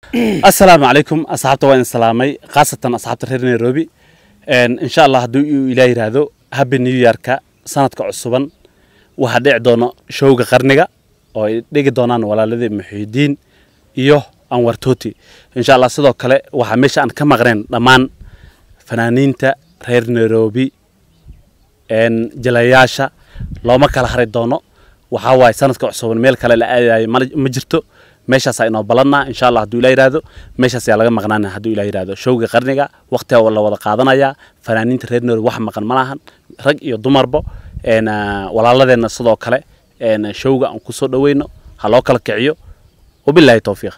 assalaamu calaykum asxaabta waa idin salaamay khaasatan asxaabta reer nairobi insha allah hadduu uu ilaa yidhaahdo happy new yearka sanadka cusuban waxaa dhici doono showga qarniga oo ay dhigi doonaan walaaladii muxiidiin iyo anwar toti insha allah sidoo kale waxaa meesha aan ka maqnayn dhammaan fanaaniinta reer nairobi jalayaasha looma kala hari doono waxaa waaye sanadka cusuban meel kale la aadayo ma jirto meeshaasaa inoo balannaa insha allah hadduu ilaa yidhaahdo meeshaas ayaa laga maqnaana hadduu ilaa yidhaahdo showga qarniga waqtiga la wada qaadanayaa fanaaniinta reer nairobi wax maqan ma lahan rag iyo dumarba walaaladeenna sidoo kale showga aan kusoo dhaweyno ha loo kala kiciyo wabilaahi towfiiq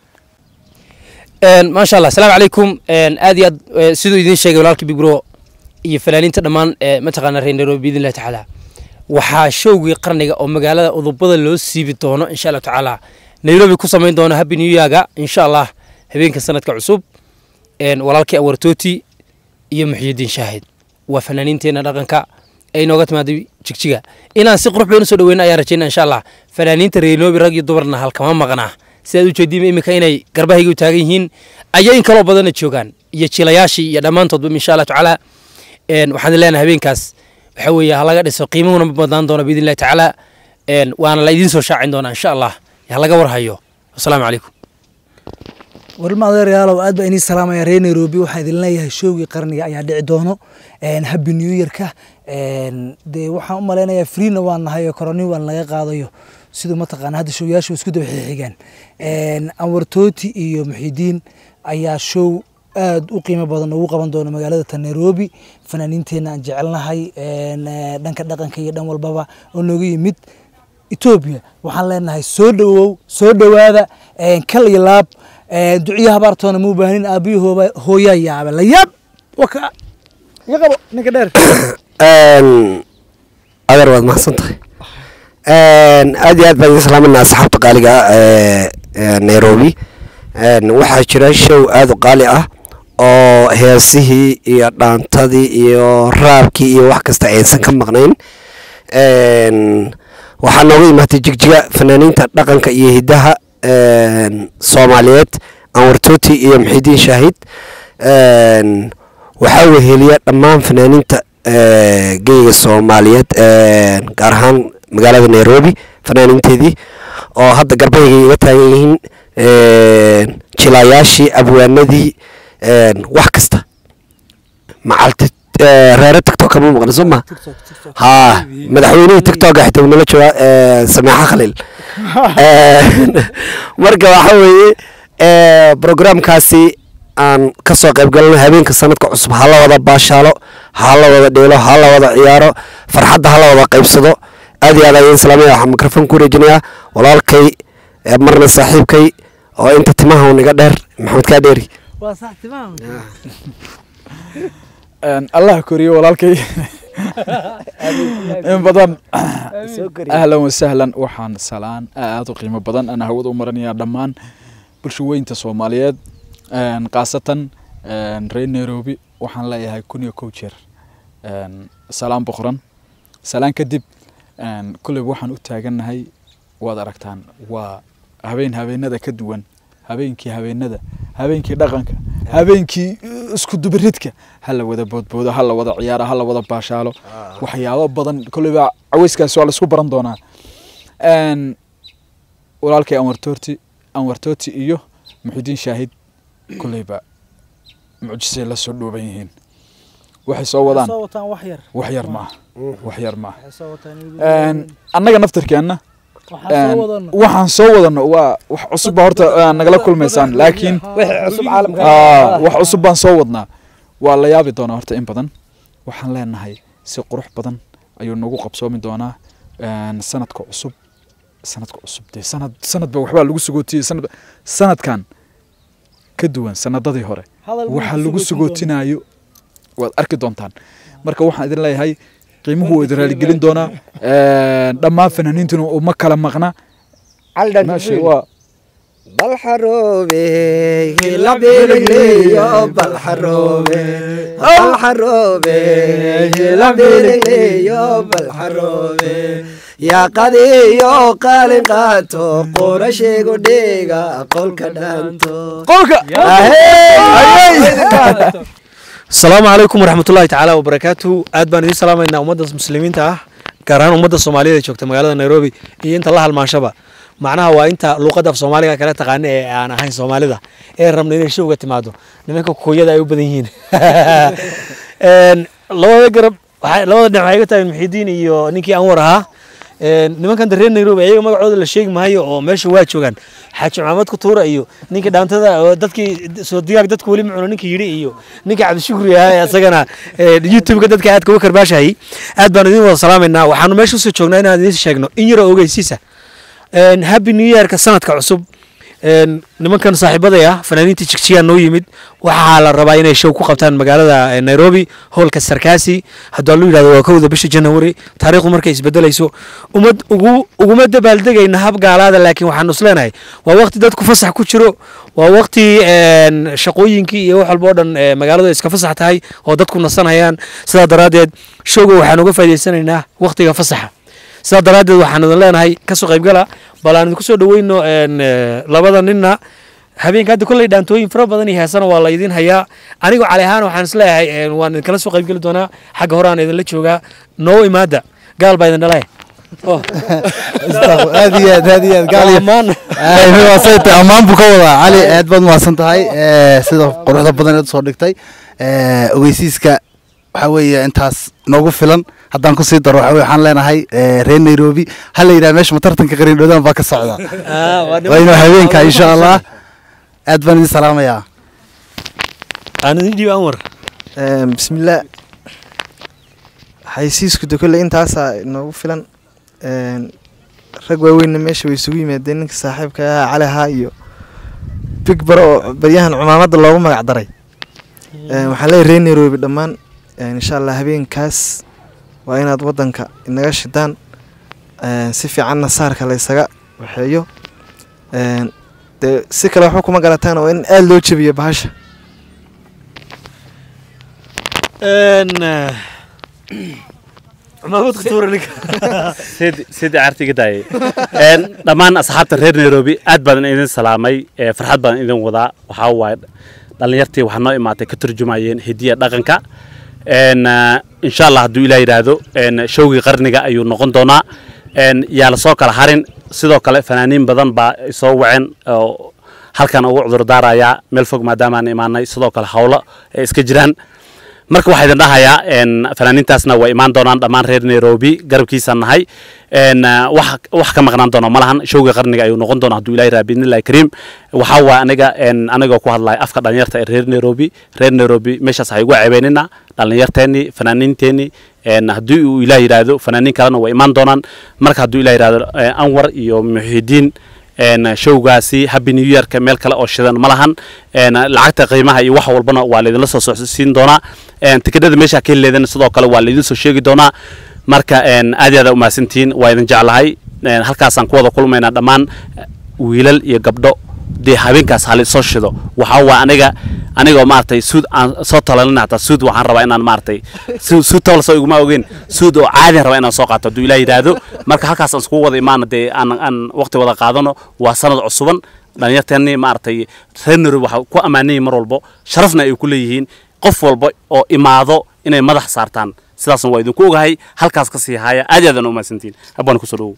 maasha allah asalaamu calaykum aad iyo aad siduu idiin sheegay walaalkii bigro iyo fanaaniinta dhammaan mataqaana reer nairobi biidn illahi tacaala waxaa showgii qarniga oo magaalada udubada loo siibi doono insha allahu tacaala nairobi ku samayn doono happy new yearga insha allah habeenka sanadka cusub walaalkii awartooti iyo muxyidiin shaahid waa fanaaniinteenna dhaqanka ay nooga timaaday jigjiga inaan si qurux badan usoo dhaweyna ayaan rajayna insha allah fanaaniinta reer nairobi rag iyo dumarna halkama maqnaa sidaad u jeediima iminka inay garbahayga u taagan yihiin ayo in kaloo badanna joogaan iyo jilayaashii iyo dhammaantoodba insha allah tacaala waxaan leenahay habeenkaas waxa weeye halaga dhiso qiimuhuna ma badnaan doona biidn illahi tacaala waana la idiin soo shaacin doonaa insha allah halaga warhayo asalaamu calaykum warma adeeryaalow aad baa inii salaamaya reer nairobi waxaa idin leeyahay showgii qarniga ayaa dhici doono happy new yearka dee waxaan u malaynayaa freena waan nahay oo koroni waan laga qaadayo siduu mataqaana hadda showyaashu isku daba xixigaan anwar tooti iyo muxidiin ayaa show aad u qiimo badan ugu qaban doono magaalada ta nairobi fanaaniinteenna aan jecelnahay dhanka dhaqanka iyo dhan walbaba oo nooga yimid etoobiya waxaan leenahay soo dhowow soo dhowaada kal iyo laab duciyo habaartoona ma u baahnin aabiyo hooyaa yaaba la yaab waka iga qabo ninka dheer adeer waad mahadsan tahay aad iyo aad baan idin salaamanaa asxaabta qaaliga ee nairobi waxaa jira show aada u qaali ah oo heesihii iyo dhaantadii iyo raabkii iyo wax kasta aysan ka maqnayn waxaa nooga imaatay jigjiga fanaaniinta dhaqanka iyo hiddaha soomaaliyeed anwartooti iyo muxidiin shaahid waxaa weheliya dhammaan fanaaniinta geyga soomaaliyeed gaar ahaan magaalada nairobi fanaaniinteedii oo hadda garbahayga iga taagan yihiin jilaayaashii abwaanadii wax kasta macalti reere tictok kama maqna soo ma ha madaxweynihii tictoka xitaa nala joogaa sameexa khaliil marka waxa weeye programkaasi aan kasoo qayb galno habeenka sanadka cusub hala wada baashaalo hala wada dheelo hala wada ciyaaro farxadda hala wada qaybsado aad iyo aad ayaan salaamaya waxaan mikrofon ku wareejinayaa walaalkay marna saaxiibkay oo inta timaha niga dheer maxamed kaa dheeri allah koriyo walaalkay in badan ahlan wasahlan waxaan salaan aada u qiimo badan aan hawada u maranayaa dhammaan bulsho weynta soomaaliyeed khaasatan reer nairobi waxaan leeyahay kun iyo kow jeer salaan boqoran salaan kadib kulleyba waxaan u taagannahay waad aragtaan waa habeen habeenada ka duwan habeenkii habeenada habeenkii dhaqanka habeenkii isku dubiridka hala wada boodboodo hala wada ciyaaro hala wada baashaalo waxyaabo badan kolleyba caweyskaasi waa laisku baran doonaa walaalkay anwartooti anwartooti iyo muxidiin shaahid kolleyba mucjisay la soo dhooban yihiin waxay soo wadaan wax yar maaha wax yar maaha annaga naftarkeenna waxaan soo wadano waa wax cusub baa horta nagala kulmaysaan laakiin wax cusub baan soo wadnaa waa la yaabi doonaa horta in badan waxaan leenahay si qurux badan ayuu nagu qabsoomi doonaa sanadka cusub sanadka cusub dee sanad sanadba waxbaa lagu sugootiyey sanad sanadkan ka duwan sanadadii hore waxaa lagu sugootinayo waad arki doontaan marka waxaan idin leeyahay qiimuhu waa idin raaligelin doonaa dhammaan fanaaniintuna uma kala maqna meesha waa balxaroobe hilabelegleyo balxaroobe balxaroobe hilabelegleyo balxaroobe yaa qadiyo qaalin qaato qorashaygu dhiga qolka dhaanto qolka asalaamu calaykum waraxmatullaahi tacaala wabarakaatu aad baan idiin salaamaynaa ummadda muslimiinta ah gaar ahaan ummadda soomaaliyeed ee joogta magaalada nairobi iyo inta la halmaanshaba macnaha waa inta luuqadda af soomaaliga kala taqaana ee aan ahayn soomaalida ee rabna inay showga timaado nimanka kooyada ay u badan yihiin Een, labada garab waxay- labada dhinac waxay iga tahay muxiidiin iyo ninkii anwar ahaa Een, nimankan reer nairobi ayaga magacooda la sheegi maayo oo meesha waa joogaan xaaji maxamed kutuura iyo ninkii dhaantada oo dadkii soo digaag dadka weli macuno ninkii yidhi iyo ninkii cabdishukri ahaa ee asagana ee, youtube-ka dadka aadka uga karbaashayay aad baan idin wada salaamaynaa waxaanu meesha usoo joognaa inaan idiin sheegno in yaroo ogeysiisa Een, happy new yearka sanadka cusub Een, nimankan saaxiibaday ah fanaaniinta jigjigaa noo yimid waxaa la rabaa inay show ku qabtaan magaalada eh, nairobi hoolka sarkaasi hadduu lu yidhahdo waa kowda bisha january taariikhdu markay isbedelayso umad ugu uguma dabaaldegayna hab gaalaada laakiin waxaanu isleenahay waa waqti dadku fasax ku jiro waa waqti een, shaqooyinkii iyo wax walba oo dhan eh, magaaladu ay iska fasax tahay oo dadku nasanayaan sidaa daraaddeed showga waxaan uga faa'iidaysanaynaa waqtiga fasaxa sidaa daraaddeed waxaan idin leenahay kasoo qaybgala bal aan idinku soo dhaweyno een, eh, labada ninna habeenka hadda kolley dhaantooyin fara badan iyo heesana waa la idin hayaa anigoo cali ahaan waxaan isleeyahay een, waan idinkala soo qaybgeli doonaa xagga hore aan idinla joogaa noo imaada gaal baa idin dhalay Oh. aad iyo aad aad iyo aad gaal iyo Ammaan. waasayta ammaan buu ka wadaa cali aad baad mahadsan tahay Eh, sida quruxda badan eed soo dhigtay Eh, ogeysiiska waxa weeye intaas noogu filan haddaan kusii daro waxa weye waxaan leenahay eh, reer nairobi ha la yidhaha meesha matartanka qariindhoodaan baa ka socda Ah, waa waa inuu habeenka insha allah aad baan idin salaamayaa aan idin dhiib anwar bismillaah xaysiisku de kolle intaasaa inoogu filan Een, rag waaweynna meesha way isugu yimaadeen ninka saaxiibka ahaa cali ahaa iyo big baro oo baryahan cumaamadda loogu magac daray Een, waxaan leeyahay reer nairobi dhammaan Een, insha allah habeenkaas waa inaad waddanka inaga shidaan Een, si fiicanna saarka la ysaga waxeeyo Een, dee si kale waxba kuma garataan oo in aada loo jebiyo bahasha Een, eh, cumaamad kutuura ninka sidi sidi cartiga daayay Een, dhammaan asxaabta reer nairobi aad baan idin salaamay ee, farxad baan idin wadaa waxaa waaye dhallinyartii waxaa noo imaatay ka turjumayeen hidiya dhaqanka Een, eh, insha allah hadduu ilaa yidhaahdo een, showgii qarniga ayuu noqon doonaa Een, yaa lasoo kala harin sidoo kale fanaaniin badan baa soo waceen oo halkan ugu cudurdaarayaa meel fog maadaamaan imaanay sidoo kale hawlo ay iska jiraan marka waxaa idin dhahayaa een, fanaaniintaasna way imaan doonaan dhammaan reer nairobi garabkiisaan nahay een, ah, wax wax ka maqnaan doona ma lahan showga qarniga ayuu noqon doona hadduu ilahi raa biidnillahi kariim waxaa waa aniga een, anigoo ku hadlaya afka dhalinyarta ee reer nairobi reer nairobi meeshaas ha igu ceebeynina dhalinyarteenii fanaaniinteenii een, haddii uu ilaah yidhaahdo fanaaniin kalena way imaan doonaan marka hadduu ilaah yidhaahdo eh, anwar iyo muxiidiin een showgaasi happy new yearka meel kale oo shidan ma lahan een lacagta qiimaha iyo wax walbana waa laydinla soo socodsiin doonaa een tikidhada meesha ka heleedana sidoo kale waa laydin soo sheegi doonaa marka een aad iyo aad u mahadsantihiin waa idin jeclahay een halkaasaan ku wada kulmaynaa dhammaan wiilal iyo gabdho dee habeenkaas hali soo shido waxaa waa aniga anigoo maaragtay suud aan soo talalina hataa suud waxaan rabaa inaan maaragtay su- suud tawal soo iguma ogeyn suud oo caadian rabaa inaan soo qaato hadduu ilaah yidhaahdo marka halkaas aan iskugu wada imaana dee aan aan waqti wada qaadano waa sanad cusuban dhalinyarteennii maaragtay reer nairobi waxaa ku ammaanayay mar walbo sharafna ay ku leeyihiin qof walba oo imaado inay madax saartaan sidaasna waa idinku ogahay halkaas ka sii haya aad iyo aad aan u mahadsantihiin habbaan kusoo dhawow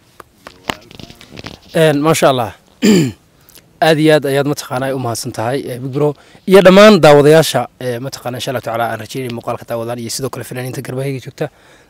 Een, maasha allah aad iyo aad ayaad mataqaanaa u mahadsan tahay eh, big bro iyo dhammaan daawadayaasha eh, mataqaana insha allah tacaala aan rajeynay muuqaalka daawadaan iyo sidoo kale fanaaniinta garbahayga joogta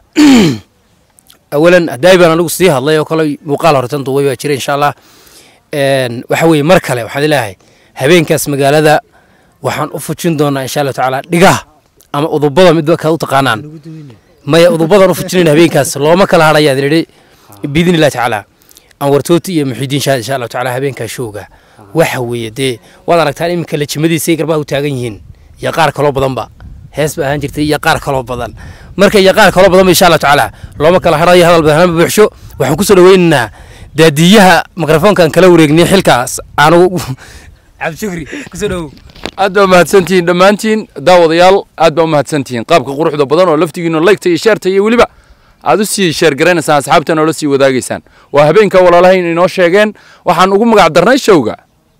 awalan haddaay baan anigu sii hadlay oo kale muuqaal horetan duubay baa jira insha allah Een, waxa weeye mar kale waxaan leeyahay habeenkaas magaalada waxaan u fujin doonaa insha allah tacaala dhigaha ama udubada midba kaa u taqaanaan maya udubadan u fujinayn habeenkaas looma kala hadhayaa idhi biidni illahi tacaala anwartooti iyo muxiidiin shaad insha allahu tacaala habeenkaa showga waxa weeye dee waad aragtaan iminka lajimadiisay garbaha u taagan yihiin iyo qaar kaloo badanba hees ba ahaan jirtay iyo qaar kaloo badan marka iyo qaar kaloo badanba insha allahu tacaala looma kala hadhayo hadal badan ma buuxsho waxaan kusoo dhaweynaynaa daadiyaha mikrofoonkan kala wareegnay xilkaas aanu cabdishukri kusoo dhawow aad baa mahadsantihiin dhammaantiin daawadayaal aad baa u mahadsantihiin qaabka quruxda badan oo laftigiinu laygta iyo sheerta iyo weliba aad u sii sheergaraynaysaa asxaabta noola sii wadaagaysaan waa habeenka walaalahayn inoo sheegeen waxaan ugu magac darnay showga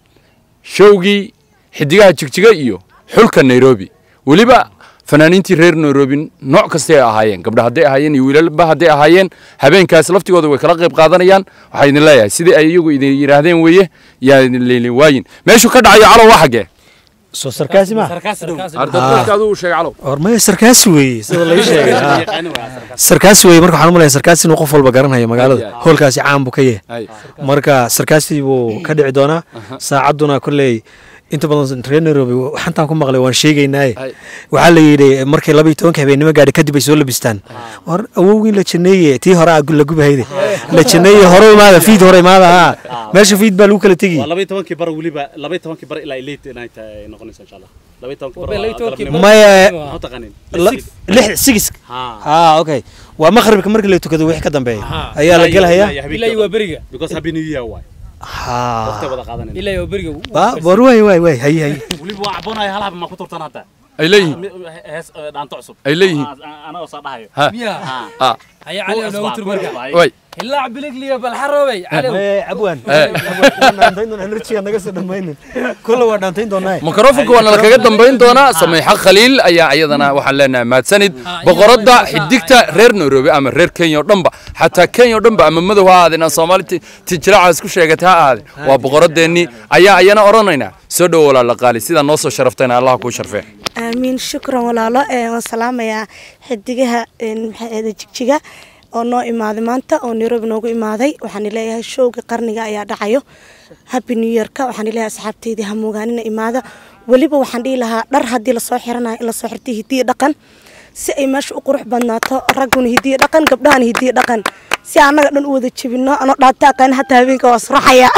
showgii xidigaha jigjiga iyo xulka nairobi weliba fanaaniintii reer nairobi nooc kastay ahaayeen gabdha hadday ahaayeen iyo wiilalba hadday ahaayeen habeenkaas laftigooda way kala qayb qaadanayaan waxaa idin leeyahay sidii ay iyagu idin yidhaahdeen weeye yaa idin leelin waayin meeshuu ka dhacayo calow waa xaggee soo sarkaasi ma ardadka aduu sheeg calow hormaya sarkaasi weeye sida laga sheegay haa. sarkaasi weeye marka waxaan u malaya sarkaasi inuu qof walba garanayo magaalada hoolkaasi caan buu ka yahay marka sarkaasi buu ka dhici doonaa saacadduna kolley inta badan reer nairobi xantaan ku maqlay waan sheegaynaaye waxaa la yidhi markay laba iyo tobanka habeenimo gaadhi kadib ay soo labistaan war awowgii la janeeye tii hore aa la gubahayde la janeeye hore imaada fiid hore imaada haa meesha fiid baa lagu kala tegi waa laba iyo tobankii bar weliba laba iyo tobankii bar ilaa late night ay noqonaysa insha allah laba iyo tobankii bar Laba iyo tobankii galabnimo. bar. Maya- Maxaa u taqaanin La- lix sigis haa haa okay waa maqribka markii la tukado wixii ka dambeeya ayaa la gelahayaa ilaa iyo waa beriga because happy new year waay haa waqti wada qaadanayna ilaa iyo waa beriga Ba- war waay waay waay haye haye weliba waa caboonaya hal haba ma ku turtan hadda ay leeyihiin hees eh, dhaanto cusub ay leeyihiin anagoo saa dhahayo ha miyaa ha haya cali oo noogu tur marka way ilaa biligliya balxaroobay cali abwaan Eh. enerjiga naga soo dhammaynin kulle waa dhaantayn doonaa mikrofonka waana la kaga dambayn doonaa samayxa khaliil ayaa iyadana waxaan leenahay mahadsanid boqoradda xidigta reer nairobi ama reer kenya oo dhanba xataa kenya oo dhanba ama madow ha ahaadeen aan soomaali ti- tijiraacaas ku sheegatay ha ahaadeen waa boqoradeennii ayaa ayana odhanaynaa soo dhowo walaala qaali sidaa noo soo sharaftayna allah kuu sharfee aamiin shukran walaalo ee waan salaamayaa xidigaha een, maxay ahayd jigjiga oo noo imaaday maanta oo nairobi noogu imaaday waxaan leeyahay showga qarniga ayaa dhacayo happy new yearka waxaan leeyahay asxaabteydii hamuugaanina imaada weliba waxaan dhihi lahaa dhar haddii lasoo xiranayo in lasoo xirtay hidiyo dhaqan si ay meesha u qurux badnaato ragguna hidiyo dhaqan gabdhahana hidiyo dhaqan si annaga dhan u wada jebino anoo dhaata aqaan hataa habeenka waa suraxaya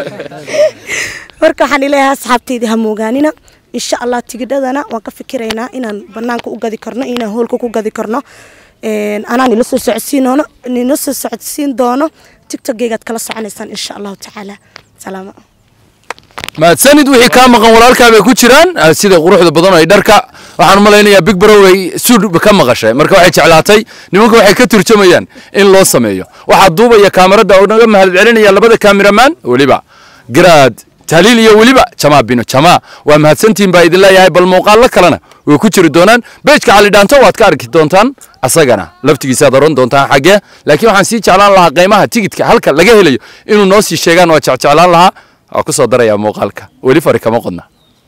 marka waxaan leeyahay asxaabteydii hamuugaanina insha allah tigidhadana waan ka fikiraynaa inaan banaanka u gadi karno iyo inaan hoolka ku gadi karno Een, anaan ila soo socodsiin doono nila soo socodsiin doono tiktokgeygaad kala soconaysaan insha allahu tacaala salaamo mahadsanid wixii kaa maqan walaalkaa bay ku jiraan ah, sida quruxda badan ay dharka waxaan u malaynayaa big brow ay suud ka maqashay marka waxay jeclaatay nimanka waxay ka turjumayaan in loo sameeyo waxaa duubaya kaamarada oo naga mahad celinaya labada kaamiramaan weliba garaad tahliil iyo weliba jamaa bino jamaa waa mahadsantihin baa idin leeyahay bal muuqaallo kalena way ku jiri doonaan beejka cali dhaanto waad ka arki doontaan asagana laftigiisaad oran doontaan xaggee laakiin waxaan sii jeclaan lahaa qiimaha tigidka halka laga helayo inuu noo sii sheegaan waa jecjeclaan lahaa waa ku soo darayaa muuqaalka weli fari kama qodna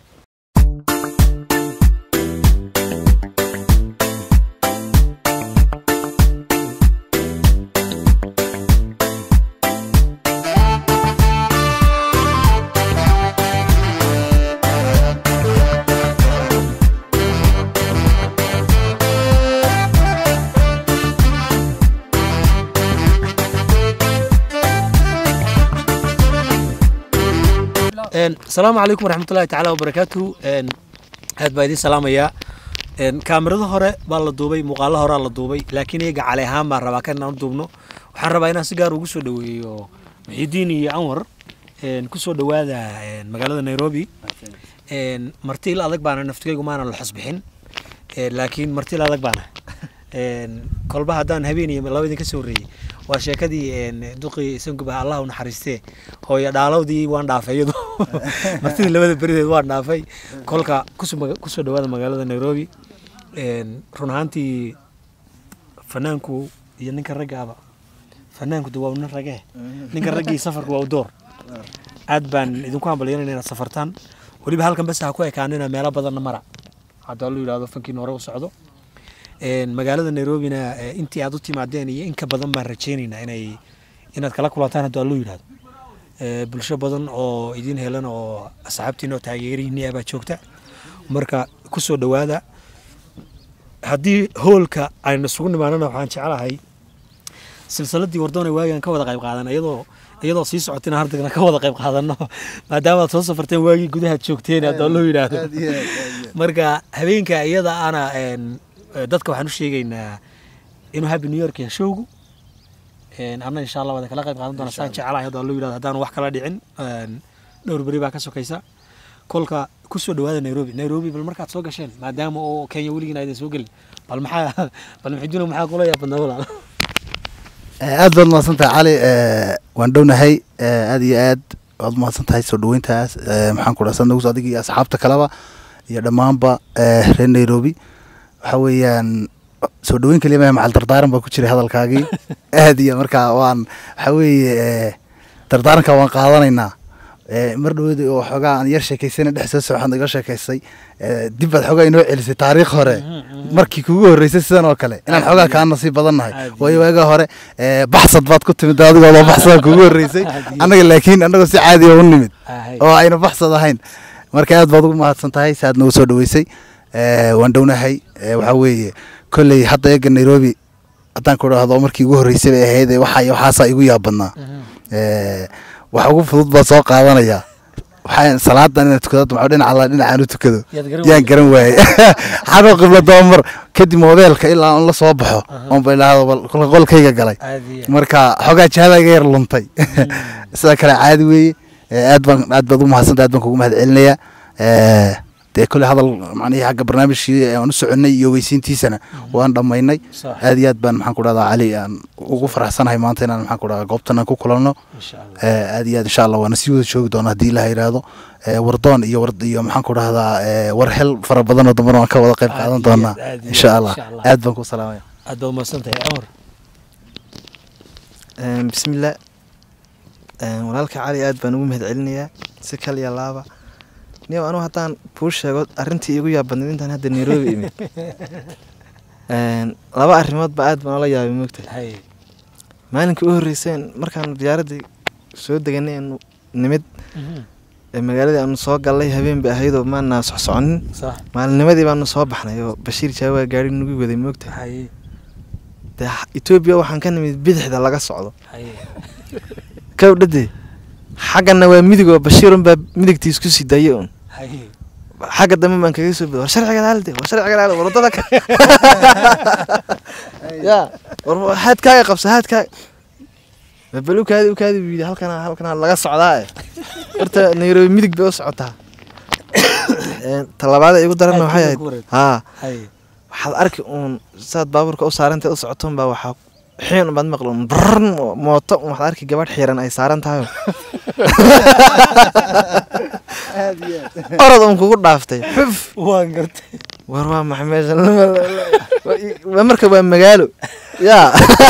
Een, asalaamu calaykum waraxmatullaahi tacaala wabarakaatuhu Een, aad baa idiin salaamayaa Een, kaamirada hore baa la duubay muuqaalo horaa la duubay laakiin iyaga cali ahaan baan rabaa kan inaan u duubno waxaan rabaa inaan si gaar ugu soo dhaweeyo muxidiin iyo anwar Een, ku soo dhawaada een, magaalada nairobi Een, marti il adag baana naftigaygu maana la xusbixin Een, laakiin marti il adag baana Een, kolba haddaan habeen iyo laba idin ka soo horreeyey waa sheekadii een, duqii sanguba allah u naxariistee hooyo dhaalowdii waan dhaafay iyadu martidii labada berideed waan dhaafay kolka kusoo maga- kusoo dhawaada magaalada nairobi Een, run ahaantii fanaanku iyo ninka raggaaba fanaanku de waa nin ragee ninka raggii safarku waa u door aad baan idinku hambalyanayna inaad safartaan weliba halkan bes ha ku ekaanina meelo badanna mara haddaa lu yidhahdo fankiin hore u socdo Een, magaalada nairobina eh, intii aad u timaadeen iyo in ka badan baan rajaynaynaa inay inaad kala kulantaan hadduu allu yidhahdo Eh, bulsho badan oo idin helan oo asxaabtiina oo taageerihiinni ah baa joogta marka ku soo dhowaada haddii hoolka aynu isugu nimaanana waxaan jeclahay silsiladii wardoona waagaan ka wada qayb qaadan iyadoo iyadoo sii socotina hardagna ka wada qayb qaadano maadaama aad soo safarteen waagii gudaha joogteen hadduu allu yidhaahdo marka habeenka iyada ana een, eh, dadka waxaan u sheegaynaa inuu happy new york yahay showgu Een, anna insha allah wada kala qayb qaadan doona saan jecelahay hadduu allu yidhahdo haddaan wax kala dhicin Een, dhowr beri baa ka sokaysa kolka kusoo dhawaada nairobi nairobi bal markaad soo gasheen maadaama oo kenya weligiin aydan soo gelin bal maxaa bal maxiduna maxaa kula yaabadnaa walaal aad baad mahadsan tahay cali Eh, waan dhownahay Eh, aad iyo aad waad mahadsan tahay soo dhaweyntaas Eh, maxaan ku dhasan nagu adiga iyo asxaabta kaleba iyo dhammaanba eh, reer nairobi waxa weeyaan soo dhaweyn keliya maaha macal dardaaran baa ku jiray hadalkaagii aad iyo markaa waan waxa weeye eh, dardaaranka waan qaadanaynaa Eh, mar dhaweed oo xoogaa aan yar sheekaysana dhex soo socon iga sheekaysay Eh, dib baad xoogaa inoo celisay taariikh hore markii kugu horreysay sidan oo kale inaan xoogaa kaa nasiib badan nahay waayo waaga hore eh, baxsad baad ku timid adigoo baxsada kugu horreysay annaga laakiin annagoo si caadi ah u nimid oo ayna baxsad ahayn marka aad baad ugu mahadsan tahay si aad nagu soo dhaweysay Eh, waan dhownahay Eh, waxaa weeye kolley hadda eega nairobi haddaan ku dhahdo markii ugu horreysay bay ahayd waxa iyo waxaasaa igu yaab badnaa Eh, wax ugu fudud baa soo qaadanaya waxaan salaadan inaan tukado maxaa dhinaca alla dhinacaan u tukado Yaad garan yaan garan waayey xanoo qibla doomar kadib mobeelka ilaa aan la soo baxo oon ba idhaahdo bal kolka qolkayga galay Caadi ah. marka xoogaa jihada iga yar luntay sida kale caadi weeye Eh, aad baan aad baad ugu mahadsanta aad baan kugu mahad celinayaa Eh, dee kolley hadal macnihii xagga barnaamijkii aan u soconnay iyo weysiintiisana waan dhammaynay Sax. aad iyo aad baan maxaan ku dhahdaa cali aan ugu faraxsanahay maanta inaan maxaan ku dhahdaa goobtan aan ku kulanno Insha Allah. Eh, aad iyo aad insha allah waana sii wada joogi doona haddii ilaha yidhaahdo Eh, wardoon iyo war iyo maxaan ku dhahdaa eh, warhel fara badan oo dambana waan ka wada qayb Aad qaadan iyo doonaa aad, aad iyo insha aad, allah insha Allah. aad baan ku salaamaya aad baad umahadsan tahay cumar Een, bismillah Een, walaalka cali aad baan ugu mahad celinayaa si kaliya laaba niyow anugu haddaan kuu sheego arrintii iigu yaabadnayd intaan hadda nairobi imid Een, laba arrimoodba aad baan ola yaabay moogtahay maalinkii u horreyseen markaanu diyaaraddii soo deganay aanu nimid ee magaaladii aanu soo gallay habeen bay ahaydoo maana socsoconin sax maalinimadii baanu soo baxnay oo bashiir jaawaa gaari nagu waday moogtahay haye dee etoobiya waxaan ka nimid bidixda laga socdo haye kawdhade xaggana waa midig oo bashiirun baa midigtiis ku sii daye un haye xagga dambe baan kaga soo boday war sharciga laalde war sharciga laal war wadada ka ya war haadkaaga qabsa haadkaaga babal ukaadi ukaadi buu yidhi halkana halkana laga socdaa eh horta nairobi midig bay u socotaa Een, talabaada igu daranna waxay ahayd haa haye waxaad arki uun saad baabuurka u saarantay u socoton baa waxaa xiin baad maqli un brrrn oo mooto un waxaad arki gabadh xiran ay saaran tahay orod un kugu dhaaftay xuf waan gartay war waa maxay meeshan waa marka waa magaalo yaa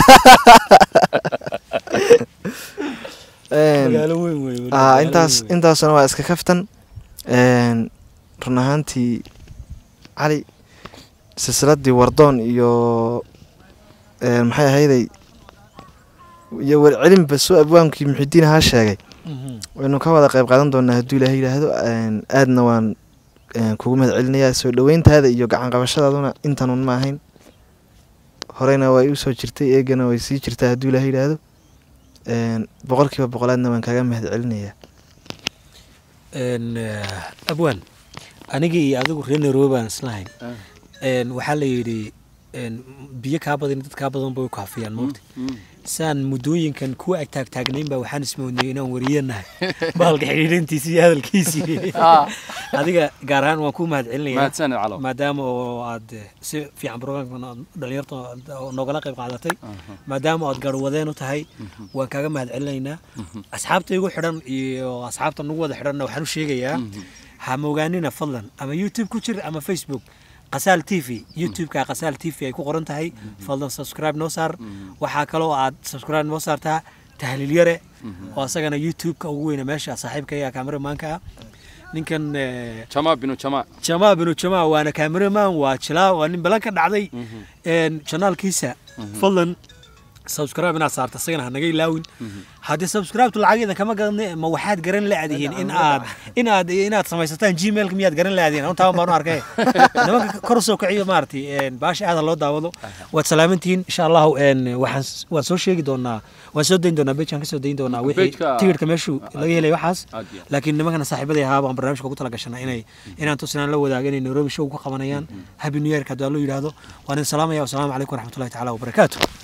Een, magaalo weyn wey weli, aa magaalo intaas weyn wey. intaasuna waa iska kaftan Een, run ahaantii cali silsiladii wardoon iyo een, maxay ahayday iyo warcelinba soo abwaankii muxidiin ahaa sheegay Mhm. waynu ka wada qayb qaadan doonaa hadduu ilaahay yidhaahdo Een, aadna waan een, kugu mahad celinayaa soo dhoweyntaada iyo gacan qabashadaaduna intanun ma ahayn horeyna way u soo jirtay eegana way sii jirtaa hadduu ilaahay yidhaahdo Een, boqolkiiba boqolaadna waan kaga mahad celinayaa Een, eh, abwaan aniga iyo adigu reer nairobi baan islahayn Een, waxaa la yidhi een, biyo kaa badan dad kaa badan bay u kaafiyaan moogta saan muddooyinkan kuwa ag taagtaagnayn baa waxaan ismoodnay inaan wariyanahay bahalka xidhiidhintiisi iyo hadalkiisii adiga gaar ahaan waan ku mahad celinayaa mahadsanid calo maadaama oo aad eh, si fiican programkan aad dhalinyarta oo noogala qayb qaadatay maadaama aad garwadeen u tahay waan kaaga mahad celinaynaa asxaabta igu xidhan iyo asxaabta nagu wada xidhanna waxaan u sheegayaa ha mogaanina fadlan ama youtube ku jir ama facebook qasaal t v youtube-ka qasaal t v ay ku qoran tahay fadlan subscribe noo saar waxaa kaloo aad subscribe noo saartaa tahliil yare oo asagana youtube-ka ugu weyna meesha saaxiibkaya kameramaanka ah ninkan eh, jamaa binu jamaa jamaa binu jamaa waana cameraman waa jilaa waa nin balan ka dhacday een janaalkiisa fadlan subscribe inaad saarta isagana hanaga ilaawin haddii subscribe lacageeda kama gadan ma waxaad garan laadihiin in aad in aad inaad samaysataan gmailka miyaad garan laadihiin antaa baan u arkay nimanka kor u soo kiciyo maaragtay een baasha aada loo daawado waad salaamantihiin insha allahu een waxaan s- waan soo sheegi doonaa waan soo dayn doonaa bejkaan ka soo dayn doonaa wixii Page-ka- tigidhka meeshuu laga helay waxaas Aad iyo aad. laakiin nimankana saaxiibadii ahaa baan barnaamijka ugu talagashanay inay inaan tusinaan la wadaaga inay nairobi show ka qabanayaan happy new yearka haddii waa loo yidhaahdo waan idin salaamaya wasalaamu calaykum waraxmatullahi tacaala wabarakaatu